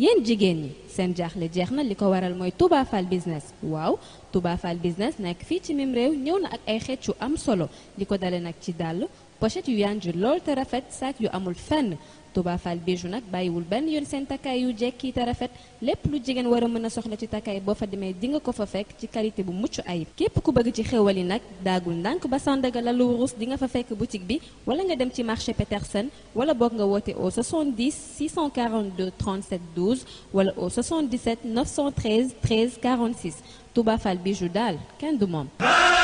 yéen jigéen ñi seen jaaxle jeex na li ko waral mooy Touba Fall business waaw Touba Fall business nekk fii ci mim réew ñëw na ak ay xeet yu am solo li ko dale nag ci dàll pochette yu yanju lool te rafet saak yu amul fenn Touba Fall bijou nag bàyyiwul benn yoon seen takkaay yu jekki te rafet lépp lu jigéen war a mën a soxla ci takkaay boo fa demee di nga ko fa fekk ci qualité bu mucc ayib képp ku bëgg ci xéwal yi nag daagul ndànk ba Sandaga la lu wurus di nga fa fekk boutique bi wala nga dem ci marché Petersen wala boog nga woote au 70 642 37 12 wala au 77 913 13 46 Touba Fall bijou daal kenn du moom